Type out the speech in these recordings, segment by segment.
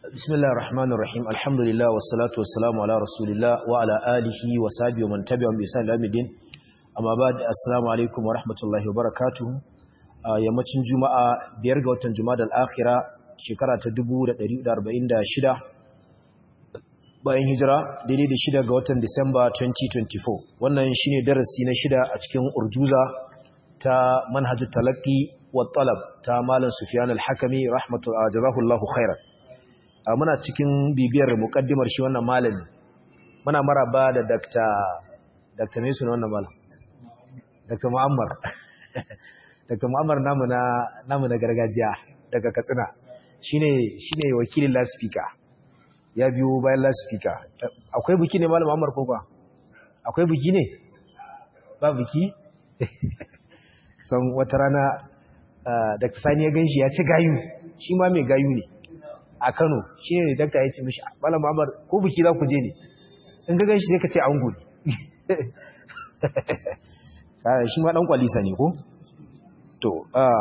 بسم الله الرحمن الرحيم الحمد لله والصلاة والسلام على رسول الله وعلى آله وصحبه ومن تبعهم بإحسان إلى يوم الدين أما بعد السلام عليكم ورحمة الله وبركاته yammacin juma'a biyar ga watan juma'a al-akhira shekara ta 1446 bayan hijira daidai da shida ga watan disamba 2024 wannan shine darasi na shida a cikin urjuza ta manhajut talaqi wa talab ta malam sufyan al-hakimi rahmatullahi jazahullahu khairan muna cikin bibiyar mukaddimar shi wannan malami muna maraba da Dr. Dr. Mesu na wannan malam Dr. Muammar Dr. Muammar namu na namu na gargajiya daga Katsina shine shine wakilin loudspeaker ya biyo bayan loudspeaker akwai biki ne malam Muammar ko ba akwai biki ne ba biki san wata rana Dr. Sani ya ganshi ya ci gayu shi ma mai gayu ne a Kano shi ne dakta ya ce mishi Malam Muhammad ko biki za ku je ne in ga ganshi sai ka ce ango ne shi ma dan kwalisa ne ko to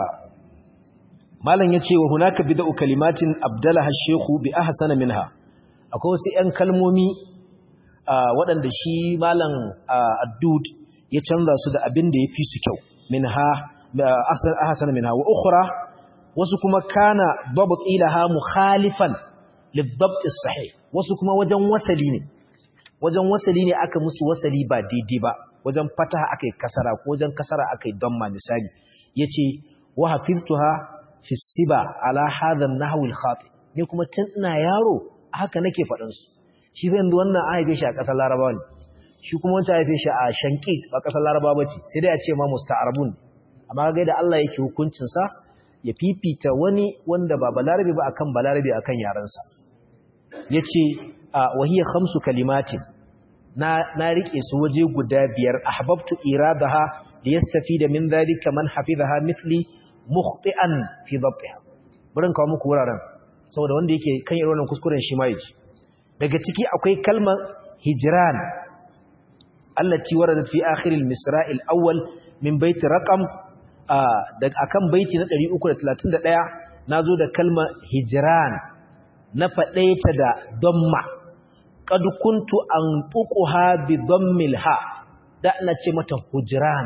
malam yace wa hunaka bid'u kalimatin abdalaha shaykhu bi ahsana minha akwai wasu ƴan kalmomi waɗanda shi malam addud ya canza su da abin da ya fi su kyau minha ahsana minha wa ukhra wasu kuma kana dabt ilaha mukhalifan lidabt as-sahih wasu kuma wajen wasali ne wajen wasali ne aka musu wasali ba daidai ba wajen fataha akai kasara ko wajen kasara akai damma misali yace wa hafiztuha fi siba ala hadha an-nahw al-khati ne kuma tun ina yaro haka nake faɗin su shi zan wannan a haife shi a ƙasar Larabawa ne shi kuma wancan haife shi a Shanqiq ba ƙasar Larabawa bace sai dai a ce ma musta'arabun amma ga da Allah yake hukuncin sa ya fifita wani wanda ba balarabe ba akan balarabe akan yarensa yace wahiya khamsu kalimatin na na rike su waje guda biyar ahbabtu iradaha liyastafida min dhalika man hafizaha mithli mukhti'an fi dhabtiha burin kawo muku wuraren saboda wanda yake kan irin wannan kuskuren shi ma yaji daga ciki akwai kalmar hijran allati waradat fi akhir al-misra' al-awwal min bayt raqam akan baiti na 331 nazo da kalma hijran na faɗe ta da damma qad kuntu antuquha bi dammil ha da ina ce mata hujran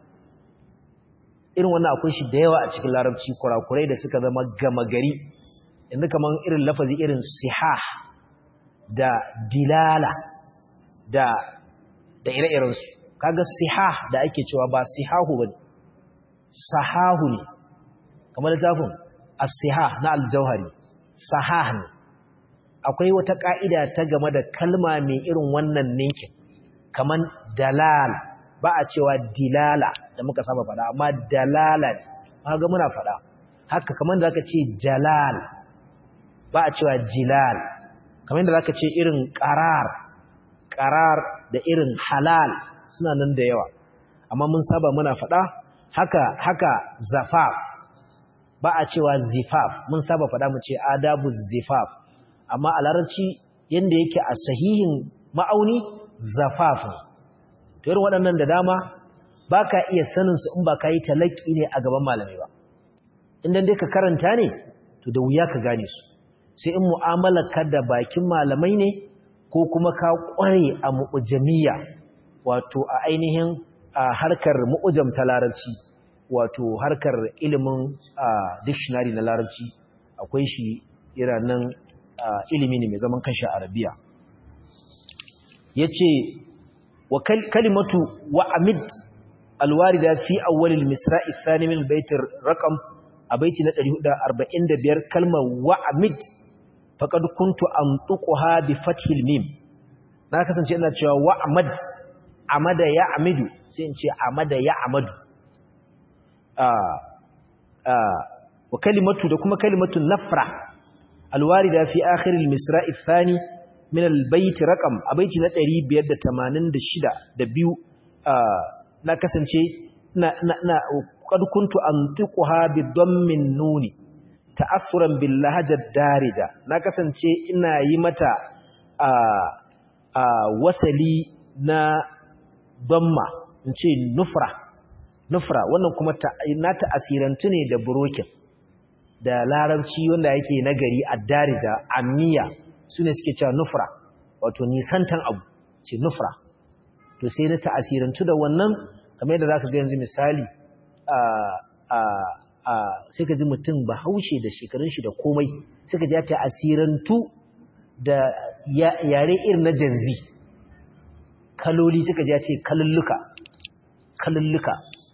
irin wannan akwai shi da yawa a cikin larabci kurakurai da suka zama gama gari inda kaman irin lafazi irin sihah da dilala da da ire-irensu kaga sihah da ake cewa ba sihahu bane sahahu ne kamar littafin as-sihah na al-jauhari sahah ne akwai wata ka'ida ta game da kalma mai irin wannan ninkin kamar dalal ba a cewa dilala da muka saba fada amma dalala kaga muna fada haka kamar da aka ce jalal ba a cewa jilal kamar da zaka ce irin qarar qarar da irin halal suna nan da yawa amma mun saba muna fada haka haka zafaf ba a cewa zifaf mun saba faɗa mu ce adabu zifaf amma a larabci yanda yake a sahihin ma'auni zafaf ne to irin waɗannan da dama ba ka iya sanin su in ba ka yi talaki ne a gaban malamai ba inda dai ka karanta ne to da wuya ka gane su sai in mu'amalar ka da bakin malamai ne ko kuma ka ƙware a mu'ujamiyya wato a ainihin a harkar mu'ujam ta larabci wato harkar ilimin dictionary na larabci akwai shi iranan ilimi ne mai zaman kanshi arabiya yace wa kalimatu wa amid alwarida fi awwalil misra'i thani min bait raqam a baiti na 445 kalmar wa amid faqad kuntu antuquha bi fathil mim na kasance ina cewa wa amad amada ya amidu sai in ce amada ya amadu wa kalimatu da kuma kalimatu nafra alwarida fi akhir al-misra' ath-thani min al-bayt raqam abaiti na 586 da biyu na kasance na na qad kuntu antiquha bi dammin nuni ta'assuran bil lahajat darija na kasance ina yi mata a wasali na damma in ce nufra nufra wannan kuma na ta'asirantu ne da burokin da larabci wanda yake nagari addarija amiya sune suke cewa nufra wato nisantan abu ce nufra to sai na ta'asirantu da wannan kamar yadda zaka ga yanzu misali a a a sai ka ji mutum bahaushe da shekarun shi da komai sai ka ji ta asirantu da yare irin na janzi kaloli suka ji ce kalulluka kalulluka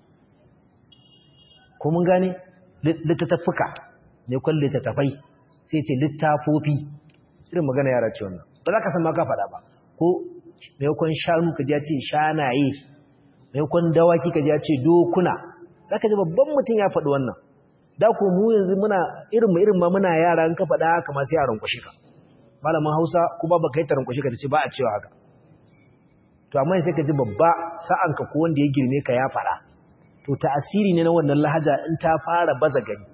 ko mun gane littattafuka ne kwan littattafai sai ce littafofi irin magana yara ce wannan ba za ka san ma ka faɗa ba ko maimakon shanu ka ji ce shanaye maimakon dawaki ka ji ce dokuna za ka ji babban mutum ya faɗi wannan da ku mu yanzu muna irin mu irin ma muna yara in ka faɗa haka ma sai yaran kwashe ka malamin hausa ko ba baka yi tarin kwashe ka ta ce ba a cewa haka to amma sai ka ji babba sa'anka ko wanda ya girme ka ya faɗa to ta'asiri ne na wannan lahaja in ta fara baza gari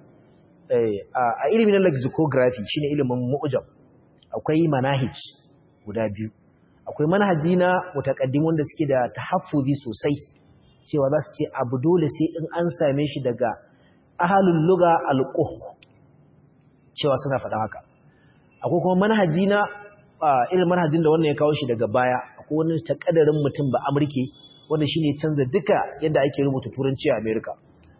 a ilimin lexicography shine ilimin mu'jam akwai manahij guda biyu akwai manhaji na mutaqaddim wanda suke da tahaffuzi sosai cewa za su ce abu dole sai in an same shi daga ahalul lugha alquh cewa suna faɗa haka akwai kuma manhaji na irin manhajin da wannan ya kawo shi daga baya akwai wani takadarin mutum ba amurke wanda shine canza duka yadda ake rubuta turanci a America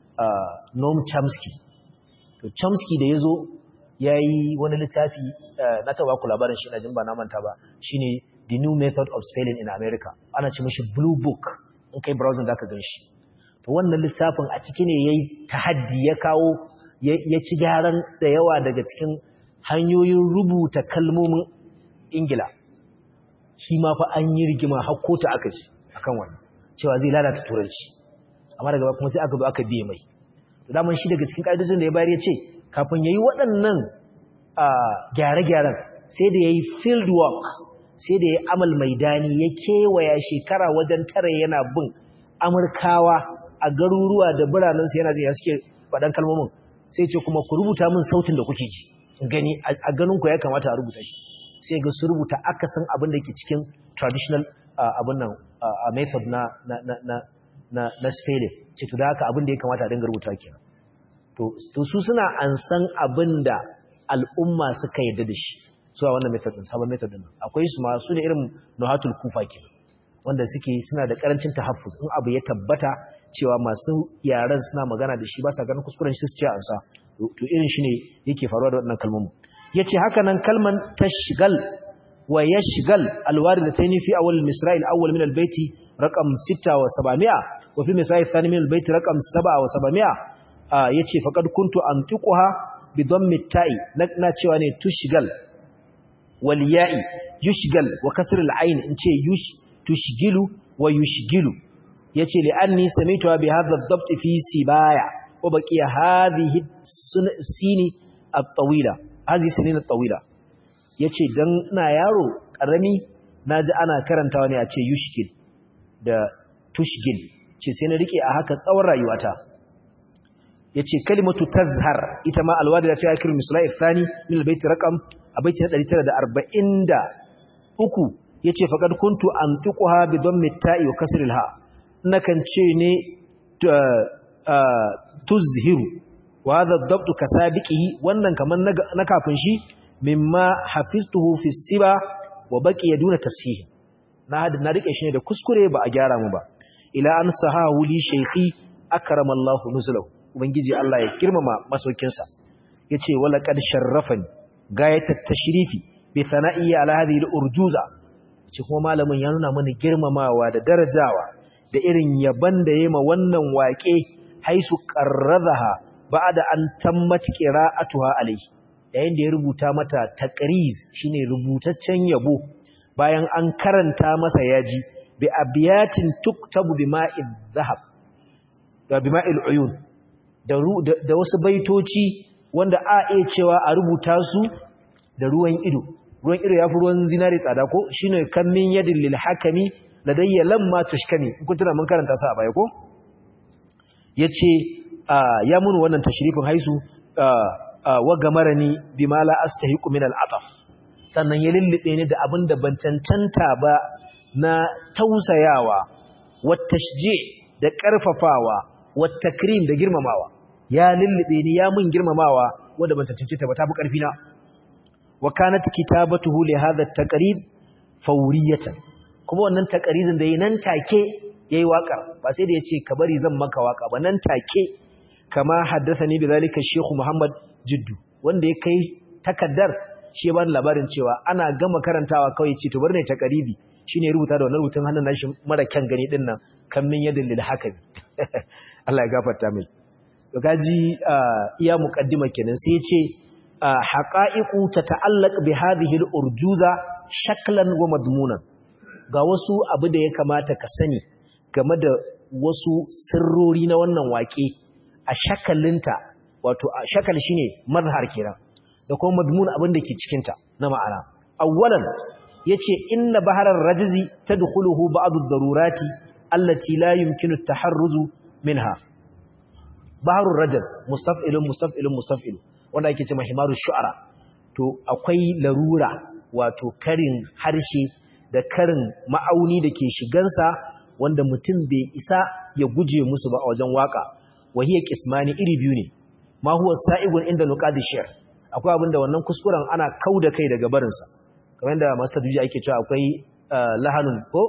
Noam Chomsky to Chomsky da yazo yayi wani littafi na taba ku labarin shi na jin ba na manta ba shine The New Method of Spelling in America ana ce mishi Blue Book in kai browsing zaka gan shi to wannan littafin a ciki ne yayi tahaddi ya kawo ya ci gyaran da yawa daga cikin hanyoyin rubuta kalmomin Ingila shi ma fa an yi rigima har kota aka ji akan wannan cewa zai lalata turanci amma daga kuma sai aka zo aka biye mai to daman shi daga cikin kaidojin da ya bayar ya ce kafin yayi waɗannan gyare-gyaren sai da yayi field work sai da yayi amal maidani ya kewaya shekara wajen tare yana bin amurkawa a garuruwa da biranen su yana jin ya suke faɗan kalmomin sai ce kuma ku rubuta min sautin da kuke ji gani a ganin ku ya kamata a rubuta shi sai ga su rubuta akasin abin da ke cikin traditional abin nan a method na na na na na na spelling ce to da haka abin da ya kamata a dinga rubuta kenan to to su suna ansan abin da al'umma suka yarda da shi su a wannan method din sabon method din akwai su ma su ne irin nuhatul kufa kenan wanda suke suna da karancin tahaffuz in abu ya tabbata cewa masu yaran suna magana da shi ba sa ganin kuskuren shi su ce ansa to irin shi ne yake faruwa da waɗannan kalmomin yace haka nan kalman tashgal wa yashgal alwaridatayn fi awwal al-misra' al-awwal min al-bayt raqam 6 wa 700 wa fi misra' al-thani min al-bayt raqam 7 wa 700 yace faqad kuntu antiquha bi dhammi at-ta'i na cewa ne tushgal wal ya'i yushgal wa kasr al-ayn in ce yush tushgilu wa yushgilu yace li anni sami'tu bi hadha ad-dabt fi sibaya wa baqiya hadhihi sini at-tawila hadhihi sinin at-tawila yace dan ina yaro karami naji ana karantawa ne a ce yushgil da tushgil ce sai na rike a haka tsawon rayuwata yace kalimatu tazhar ita ma alwadi da ta yakir misalai thani min albayt raqam abaiti 943 yace faqad kuntu antiquha bi dhammi ta'i wa kasri alha nakan ce ne tuzhiru wa hadha ad-dabt kasabiqihi wannan kaman na kafin shi mimma hafiztuhu fi siba wa baqiya duna tasfih na na rike shi ne da kuskure ba a gyara mu ba ila an sahahu li shaykhi akrama Allah nuzulahu ubangiji Allah ya girmama masaukin sa yace wala qad sharrafani gayatat tashrifi bi sana'i ala hadhihi al-urjuza ce kuma malamin ya nuna mana girmamawa da darajawa da irin yaban da yayi ma wannan waƙe haisu qarradaha ba'da an tammat qira'atuha alayhi yayin da ya rubuta mata taqriz shine rubutaccen yabo bayan an karanta masa yaji bi abiyatin tuktabu bima'id dhahab da bima'il uyun da da wasu baitoci wanda a iya cewa a rubuta su da ruwan ido ruwan ido yafi ruwan zinari tsada ko shine kan min yadin lil hakami ladayya lamma tushkani kun tuna mun karanta su a baya ko yace ya mun wannan tashrifin haisu wa gamarani bima la astahiqu min al'ataf sannan ya lullube ni da abin da ban cancanta ba na tausayawa wat tashji da karfafawa wat takrim da girmamawa ya lullube ni ya mun girmamawa wanda ban tantance ta ba ta fi karfi na wa kanat kitabatuhu li hadha at-taqrib fawriyatan kuma wannan taqririn da nan take yayi waka ba sai da yace ka bari zan maka waka ba nan take kama haddathani bidhalika Sheikh Muhammad Jiddu wanda ya kai takaddar shi ya bani labarin cewa ana gama karantawa kawai ce to bar ne taqribi shine rubuta da wannan rubutun hannun nashi mara kyan gani din nan kan min yadin lil hakami Allah ya gafarta mai to gaji iya muqaddima kenan sai ya ce haqa'iqu tata'allaq bi hadhihi al-urjuza shaklan wa madmunan ga wasu abu da ya kamata ka sani game da wasu sirrori na wannan waƙe a shakalinta wato a shakal shine mazhar kenan da kuma madmun abin da ke cikin ta na ma'ana awwalan yace inna baharar rajzi tadkhuluhu ba'd ad-darurati allati la yumkinu at-taharruz minha baharur rajz mustaf'ilun mustaf'ilun mustaf'ilun wanda ake cewa himaru shu'ara to akwai larura wato karin harshe da karin ma'auni da ke shigansa wanda mutum bai isa ya guje musu ba a wajen waka wahiyar kismani iri biyu ne ma huwa sa'igun inda nuqadi shi'r akwai abinda wannan kuskuren ana kauda kai daga barinsa kamar yadda master duji ake cewa akwai lahanun ko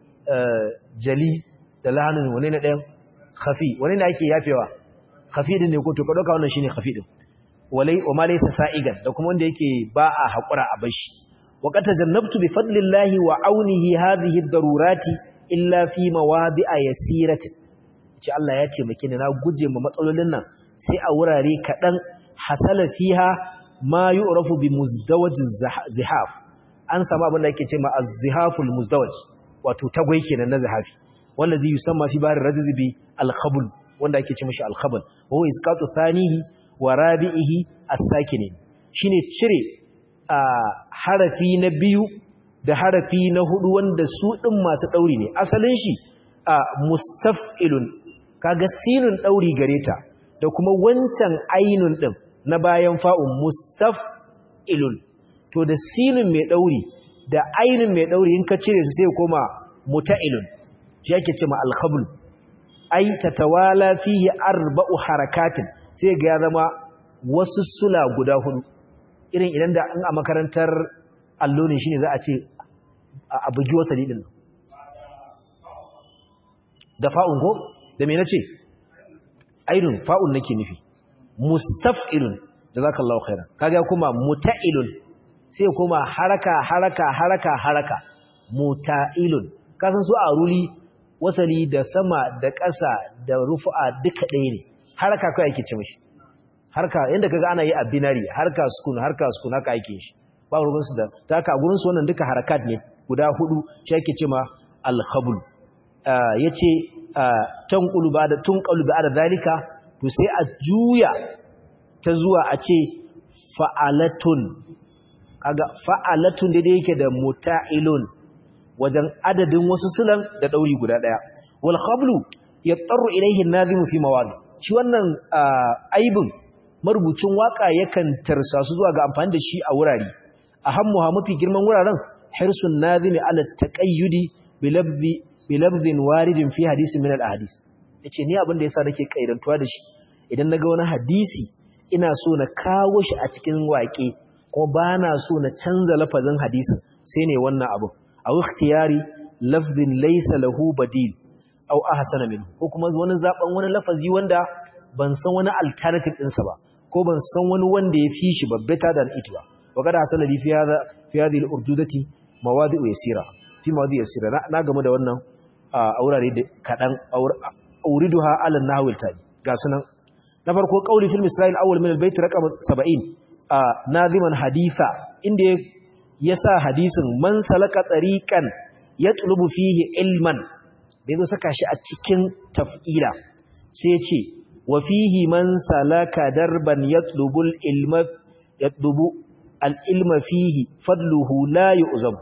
jali da lahanun wani na ɗayan khafi wani ne ake yafewa khafi din ne ko to ka dauka wannan shine khafi din walai wa ma laysa sa'igan da kuma wanda yake ba a hakura a bashi wa qad tajannabtu bi fadlillahi wa aunihi hadhihi ad-darurati illa fi mawadi'a yasiratin ce Allah ya taimake ni na guje ma matsalolin nan sai a wurare kadan hasala fiha ma yu'rafu bi muzdawaj zihaf an samu abin da yake ce ma az-zihaful muzdawaj wato tagwai kenan na zihafi wallazi yusamma fi bahr rajz bi al-khabl wanda ake ce mishi al-khabl wa huwa isqatu thanihi wa rabi'ihi as-sakinin shine cire a harafi na biyu da harafi na hudu wanda su din masu dauri ne asalin shi a mustaf'ilun kaga sinun dauri gareta da kuma wancan ainun din na bayan fa'un mustaf'ilun to da sinun mai dauri da ainun mai dauri in ka cire su sai koma muta'ilun shi yake cewa al-khabl ai tatawala fihi arba'u harakatin sai ga ya zama wasu sula guda hudu irin idan da an a makarantar allo ne shine za a ce a bugi wasali din da fa'un ko da me nace ainun fa'un nake nufi mustaf'ilun jazakallahu khairan kaga kuma muta'ilun sai kuma haraka haraka haraka haraka muta'ilun kasan su a ruli wasali da sama da ƙasa da rufu'a duka ɗaya ne haraka kai ake ce mishi harka yanda kaga ana yi a binary harka sukun harka sukun haka ake shi ba ruwan su da ta haka gurin su wannan duka harakat ne guda hudu shi ake ce ma al-khabl yace tanqulu ba'da tunqalu ba'da zalika to sai a juya ta zuwa a ce fa'alatun kaga fa'alatun da yake da muta'ilun wajen adadin wasu sulan da dauri guda daya wal khablu yattaru ilayhi an-nazimu fi mawadi shi wannan aibin marubucin waka yakan tarsa su zuwa ga amfani da shi a wurare ahammuha mafi girman wuraren hirsun nazimi ala taqayyudi bi lafzi bi lafzin waridin fi hadisin min al-ahadith yace ni abin da yasa nake kairantuwa da shi idan naga wani hadisi ina so na kawo shi a cikin waƙe kuma bana so na canza lafazin hadisin sai ne wannan abu aw ikhtiyari lafzin laysa lahu badil aw ahsana minhu ko kuma wani zaben wani lafazi wanda ban san wani alternative ɗinsa ba ko ban san wani wanda ya fi shi ba better than it ba wa kada hasala li fi hadha fi hadhihi al-urdudati mawadi'u yasira fi mawadi'u yasira na game da wannan a wurare da kadan auriduha ala nahwil tali ga sunan na farko qauli fil misrail awwal min al-bayt raqam 70 naziman haditha inda yasa hadisin man salaka tariqan yatlubu fihi ilman da yazo saka shi a cikin taf'ila sai ce wa fihi man salaka darban yatlubul ilma yatlubu al-ilma fihi fadluhu la yu'zam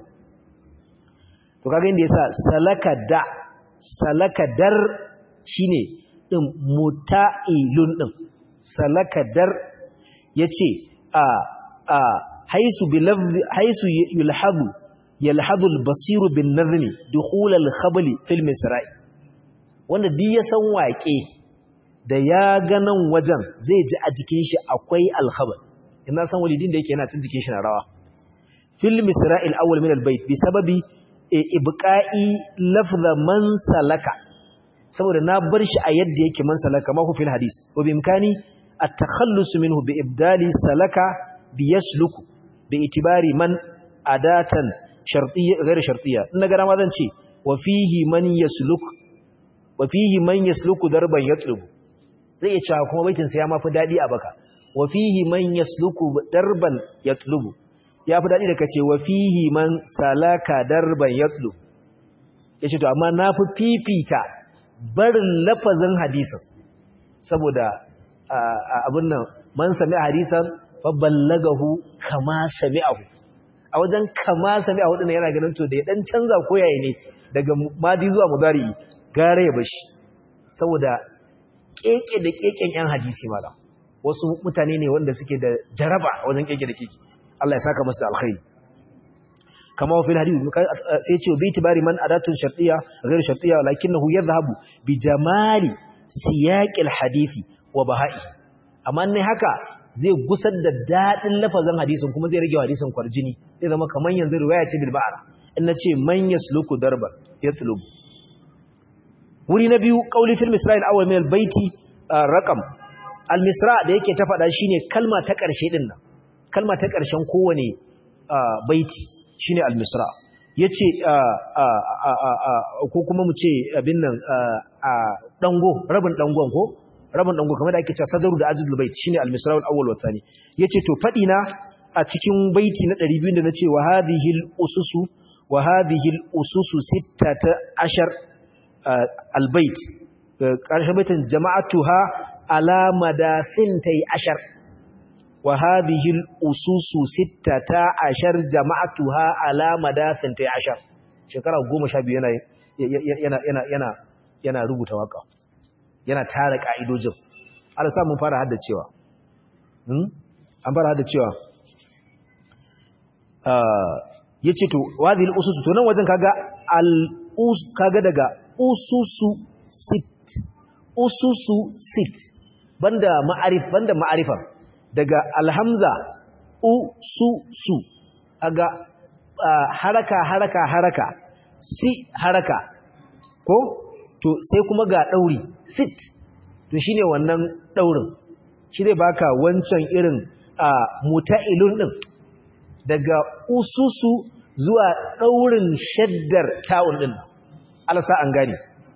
to kaga inda yasa salaka da salaka dar shine din muta'ilun din salaka dar yace a a haisu bilafzi haisu yulhadu yalhadu al-basiru bin nazmi dukhul al-khabli fil misra'i wanda duk ya san waƙe da ya ga nan wajen zai ji a jikin shi akwai alkhabar ina san walidin da yake yana tun jikin shi na rawa fil misra'il awwal min albayt bi sababi ibqa'i lafza man salaka saboda na bar shi a yadda yake man salaka ma hu fil hadis wa bi imkani at-takhallus minhu bi ibdali salaka bi yasluku bi itibari man adatan shartiyya ghayr shartiyya in naga ma zan ce wa fihi man yasluk wa fihi man yasluku darban yatlubu zai ce kuma baitin sa ya mafi dadi a baka wa fihi man yasluku darban yatlubu ya fi dadi da kace wa fihi man salaka darban yatlubu yace to amma na fi fifita barin lafazin hadisin saboda abin nan man sami hadisan fa ballagahu kama sami'ahu a wajen kama sami'ahu din yana ganin to da ya dan canza koyaye ne daga madi zuwa mudari gare ya bashi saboda keke da keken yan hadisi mala wasu mutane ne wanda suke da jaraba wajen keke da keke Allah ya saka musu da alkhairi kama wa fil hadith sai ce bi tibari man adatun shartiyya ghairu shartiyya lakinnahu yadhhabu bi jamali siyaqil hadisi wa bahai amma ne haka zai gusar da dadin lafazin hadisin kuma zai rage hadisin kwarjini zai zama kaman yanzu riwaya ce bil ba'ra in nace man yasluku darba yatlubu wuri na biyu qauli fil misra'il awwal min al baiti raqam al misra da yake ta fada shine kalma ta karshe din nan kalma ta karshen kowane baiti shine al misra yace ko kuma mu ce abin nan dango rabin dangon ko rabin dango kamar da ake cewa sadaru da ajzul bait shine al misra al awwal wa thani yace to fadi na a cikin baiti na 200 da nace wa hadhihi al ususu wa hadhihi al ususu 16 albayt ƙarshen baitin jama'atuha ala madafin ta yi ashar wa hadhihi ususu sittata ashar jama'atuha ala madafin ta yi ashar shekara goma sha biyu yana yana rubuta waka yana tara ka'idojin ala samun fara haddacewa an fara haddacewa ya ce to wadhihi ususu to nan wajen kaga al kaga daga ususu sit ususu sit banda ma'arif banda ma'arifa daga alhamza ususu aga haraka haraka haraka si haraka ko to sai kuma ga dauri sit to shine wannan daurin shi zai baka wancan irin muta'ilun din daga ususu zuwa daurin shaddar ta'un din alasa an gane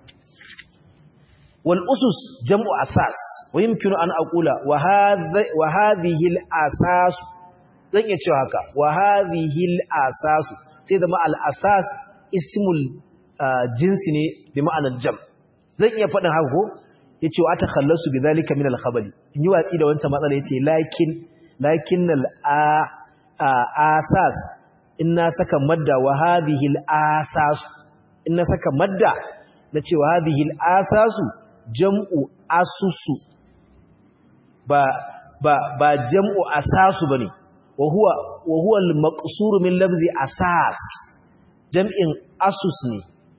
wal usus jam'u asas wa yumkinu an aqula wa hadhihi al asas zan iya cewa haka wa hadhihi al asas sai da ma al asas ismul jinsi ne bi ma'anar jam zan iya faɗin haka ko yace wa atakhallasu bidhalika min al khabali in yi watsi da wancan matsala yace lakin lakin al asas inna saka madda wa hadhihi al asas in na saka madda na cewa hadhihi al-asasu jam'u asusu ba ba ba jam'u asasu bane wa huwa wa huwa al-maqsur min lafzi asas jam'in asus ne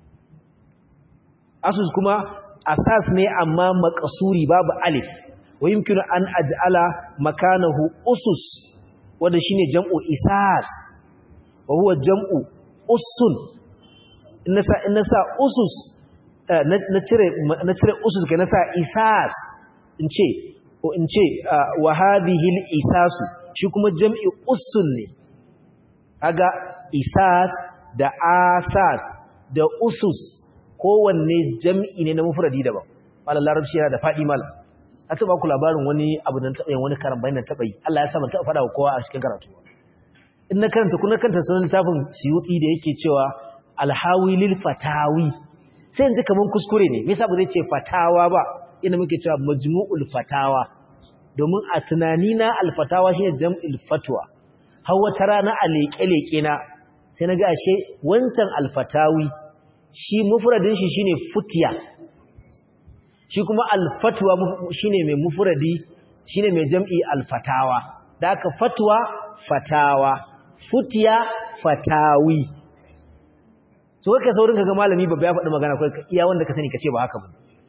asus kuma asas ne amma maqsuri babu alif wa yumkinu an aj'ala makanahu usus wanda shine jam'u isas wa huwa jam'u usun in na sa usus na cire usus ga na sa isas in ce ko in ce wa hadhihi isasu shi kuma jam'i usun ne kaga isas da asas da usus kowanne jam'i ne na mufradi daban malam larabci yana da fadi malam a taba ku labarin wani abu da taɓa yin wani karan bayan taɓa yi Allah ya sa ban taɓa faɗa wa kowa a cikin karatu in na karanta kuna kanta sunan littafin siyuti da yake cewa alhawi lil fatawi sai yanzu kaman kuskure ne me yasa ba zai ce fatawa ba ina muke cewa majmu'ul fatawa domin a tunani na alfatawa shine jam'il fatwa har wata rana a leke-leke na sai naga ashe wancan alfatawi shi mufradin shi shine futiya shi kuma alfatwa shine mai mufradi shine mai jam'i alfatawa da aka fatwa fatawa futiya fatawi so kake saurin kaga malami babba ya faɗi magana kai iya wanda ka sani kace ba haka ba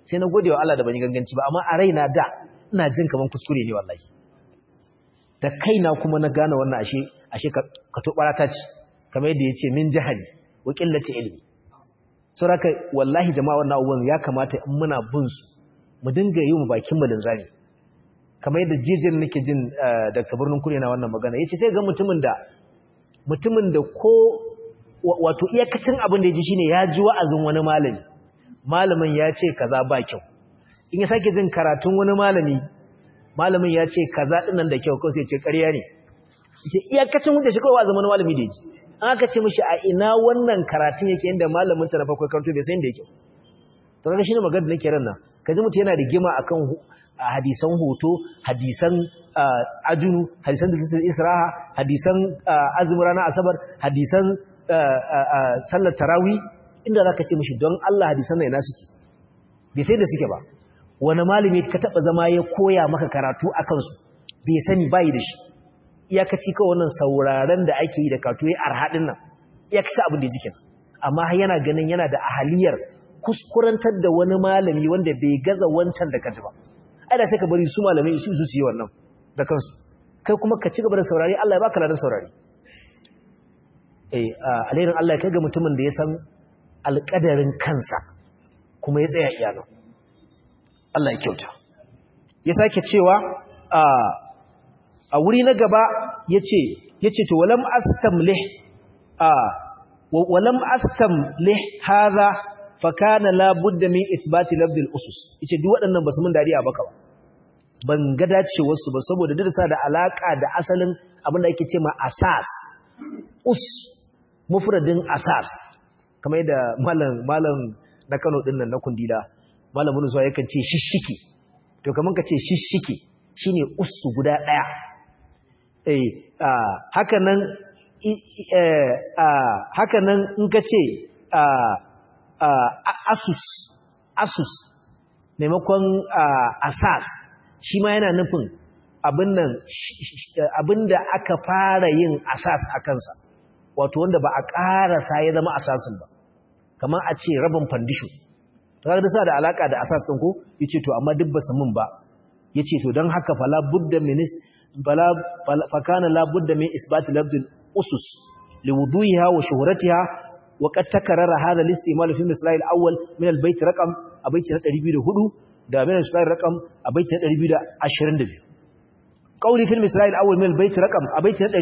sai na gode wa Allah da ban yi ganganci ba amma a raina da ina jin kaman kuskure ne wallahi da kaina kuma na gane wannan ashe ashe ka to barata ce kamar yadda yace min jahali wa qillati ilmi saboda wallahi jama'a wannan abubuwan ya kamata in muna bin su mu dinga yi mu bakin mu linzami kamar yadda jijin nake jin Dr. Birnin Kure na wannan magana yace sai ga mutumin da mutumin da ko wato iyakacin abin da ya ji shine ya ji wa'azin wani malami malamin ya ce kaza ba kyau in ya sake jin karatun wani malami malamin ya ce kaza dinnan da kyau kawai sai ce ƙarya ne yace iyakacin hujja shi kawai wa'azin wani malami da ya ji an aka ce mishi a ina wannan karatun yake inda malamin ta na farko karanto bai san da yake to kaga shine magana da nake ran nan kaji mutum yana rigima akan hadisan hoto hadisan ajunu hadisan da isra'a hadisan azumin ranar asabar hadisan sallar tarawi inda za ka ce mashi don Allah hadisan na ina suke bai sai da suke ba wani malami ka taɓa zama ya koya maka karatu a kansu bai sani bayi da shi iyakaci kawai wannan sauraren da ake yi da karatu ya arhaɗin nan iyakaci abin da jikin amma yana ganin yana da ahaliyar kuskurantar da wani malami wanda bai gaza wancan da kaji ba ai da sai ka bari su malamai su su yi wannan da kansu kai kuma ka ci gaba da saurari Allah ya baka ladan saurari eh alherin Allah ya kai ga mutumin da ya san alƙadarin kansa kuma ya tsaya iyana Allah ya kyauta ya sake cewa a a wuri na gaba yace yace to walam astamlih a walam astamlih hadha fa kana la budda min ithbati lafdh al-usus yace duk waɗannan basu mun dariya baka ba ban ga dacewar su ba saboda duk sa da alaka da asalin abin da ake cewa asas us mufradin asas kamar yadda malam malam na Kano din nan na Kundila malamin zuwa yakan ce shishiki to kaman ka ce shishiki shine usu guda daya eh haka nan haka nan in ka ce asus asus maimakon asas shi ma yana nufin abin nan abinda aka fara yin asas a kansa wato wanda ba a ƙarasa ya zama asasin ba kamar a ce rabin fandisho ta kaga sa da alaka da asas ɗin ko yace to amma duk basu mun ba yace to don haka fala budda min bala fakana la budda min isbat lafzul usus liwuduhiha wa shuhratiha wa qad takarrara hadha al-istimal fi misal al-awwal min al-bayt raqam a baiti na 204 da min al-misal raqam a baiti na 222 qawli fi misal al-awwal min al-bayt raqam a baiti na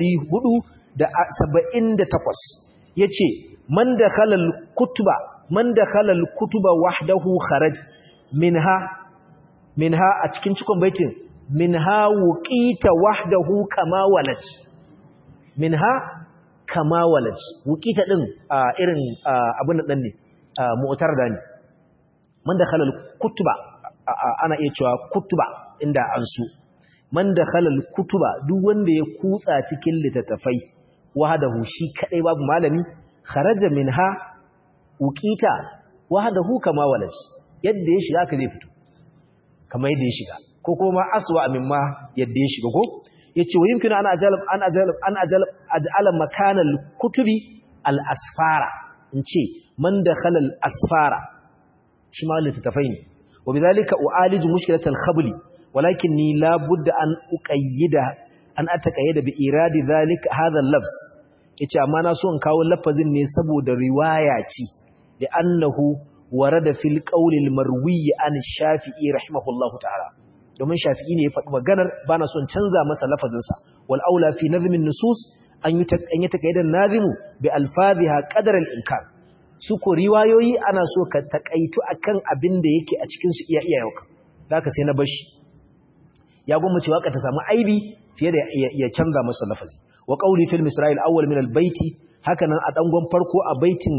478 yace man dakhala al-kutuba man dakhala al-kutuba wahdahu kharaj minha minha a cikin cikon baitin minha wuqita wahdahu kama walad minha kama walad wuqita din irin abin nan ne mu'tar da ne man dakhala al-kutuba ana iya cewa kutuba inda an su man dakhala al-kutuba duk wanda ya kutsa cikin littattafai wahdahu shi kadai babu malami kharaja minha uqita wahdahu kama walad yadda ya shiga ka zai fito kamar yadda ya shiga ko kuma aswa mimma yadda ya shiga ko yace wa yumkinu ana ajalab an ajalab an ajalab aj'ala makana al-kutubi al-asfara ince man dakhala al-asfara shi ma littafai ne wa bidhalika u'aliju mushkilat al-khabli walakinni la budda an uqayyida an ataqayyada bi iradi dhalika hadha al-lafz yace amma na so in kawo lafazin ne saboda riwaya ce da annahu warada fil qawli al-marwi an shafi'i rahimahullahu ta'ala domin shafi'i ne ya faɗi maganar bana son canza masa lafazin sa wal aula fi nazmin nusus an yi an yi takayyidan nazimu bi alfaziha qadar al-inkar su ko riwayoyi ana so ka takaitu akan abin da yake a cikin su iya iya yauka zaka sai na bashi ya gwamnati waka ta samu aibi fiye da ya canza masa lafazi wa qawli fil misra'il awwal min al-baiti hakanan a dangon farko a baitin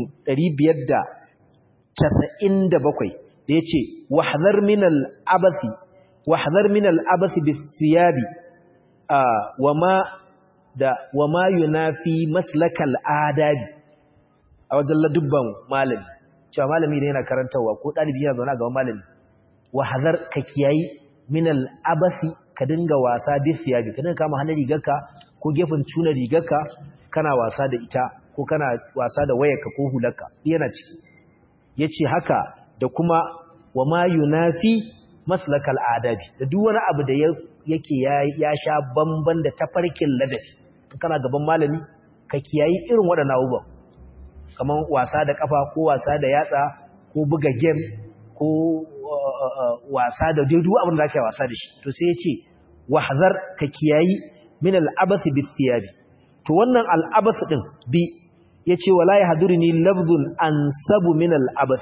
597 da yace wahdhar min al-abathi wahdhar min al-abathi bis-siyabi wama da wama yunafi maslakal adabi a wajen ladubban malami cewa malami ne yana karantawa ko dalibi yana zauna gaban malami wahdhar ka kiyayi min al-abathi ka dinga wasa bis-siyabi ka dinga kama hannun rigarka ko gefen tuna rigarka kana wasa da ita ko kana wasa da wayarka ko hularka yana ciki yace haka da kuma wa ma yunafi maslakal adabi da duk wani abu da yake ya sha bamban da tafarkin ladabi kana gaban malami ka kiyayi irin waɗannan abubuwan kamar wasa da kafa ko wasa da yatsa ko buga game ko wasa da dai duk abin da zaka yi wasa da shi to sai ya ce wahzar ka kiyayi min al-abath bis-siyabi to wannan al-abath din bi yace wala yahduruni lafzun ansabu min al-abath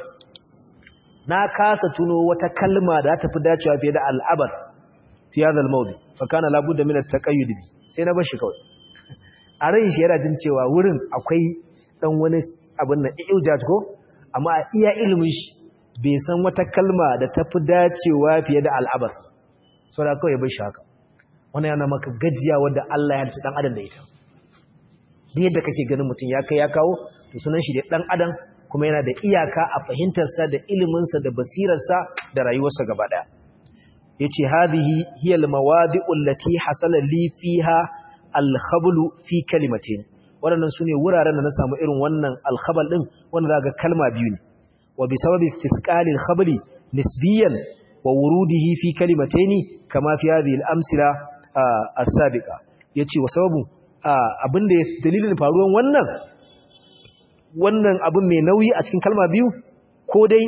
na kasa tuno wata kalma da ta fi dacewa fiye da al-abath fi hadha al-mawdi fa kana la budda min at-taqayyud bi sai na bar shi kawai a ran shi yana jin cewa wurin akwai dan wani abin nan iujat ko amma a iya ilimin shi bai san wata kalma da ta fi dacewa fiye da al-abath saboda kawai bar shi haka wannan yana maka gajiya wanda Allah ya halitta dan adam da ita duk yadda kake ganin mutum ya kai ya kawo to sunan shi da dan adam kuma yana da iyaka a fahimtarsa da iliminsa da basirarsa da rayuwarsa gaba daya yace hadhihi hiya almawadi'u allati hasala li fiha alkhablu fi kalimatin wadannan sune wuraren da na samu irin wannan alkhabal din wanda zaka kalma biyu ne wa bi sababi istithqali alkhabli nisbiyan wa wurudihi fi kalimataini kama fi hadhihi al-amsila as-sabiqa yace wa sababu abinda dalilin faruwan wannan wannan abin mai nauyi a cikin kalma biyu ko dai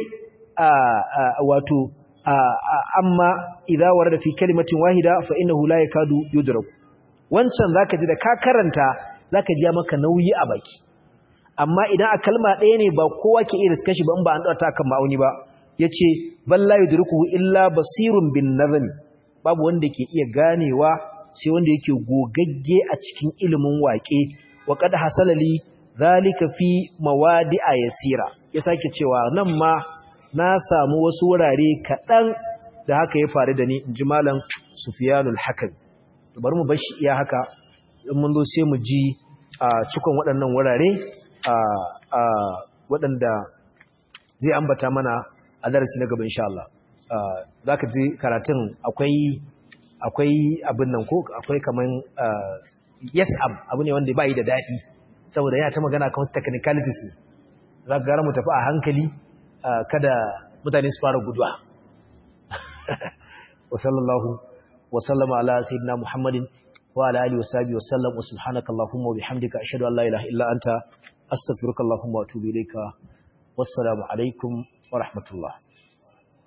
wato amma idza warada fi kalimatin wahida fa innahu la yakadu yudrak wancan zaka ji da ka karanta zaka ji maka nauyi a baki amma idan a kalma ɗaya ne ba kowa ke iya riska shi ba in ba an dauta kan ma'auni ba yace balla yudrikuhu illa basirun bin nazmi babu wanda ke iya ganewa sai wanda yake gogagge a cikin ilimin waƙe wa qad hasalali zalika fi mawadi'a yasira ya sake cewa nan ma na samu wasu wurare kaɗan da haka ya faru da ni inji malam Sufyanul Hakim bari mu bar shi iya haka in mun zo sai mu ji a cikon waɗannan wurare a waɗanda zai ambata mana a darasi na gaba insha Allah zaka ji karatun akwai akwai abin nan ko akwai kaman yes ab abu ne wanda bai da dadi saboda yana ta magana kan technicalities ne za gara mu tafi a hankali kada mutane su fara guduwa wa sallallahu wa sallama ala sayyidina muhammadin wa ala alihi wa sahbihi wa sallam wa subhanaka allahumma wa bihamdika ashhadu an la ilaha illa anta astaghfiruka allahumma wa atubu ilayka wassalamu alaikum wa rahmatullah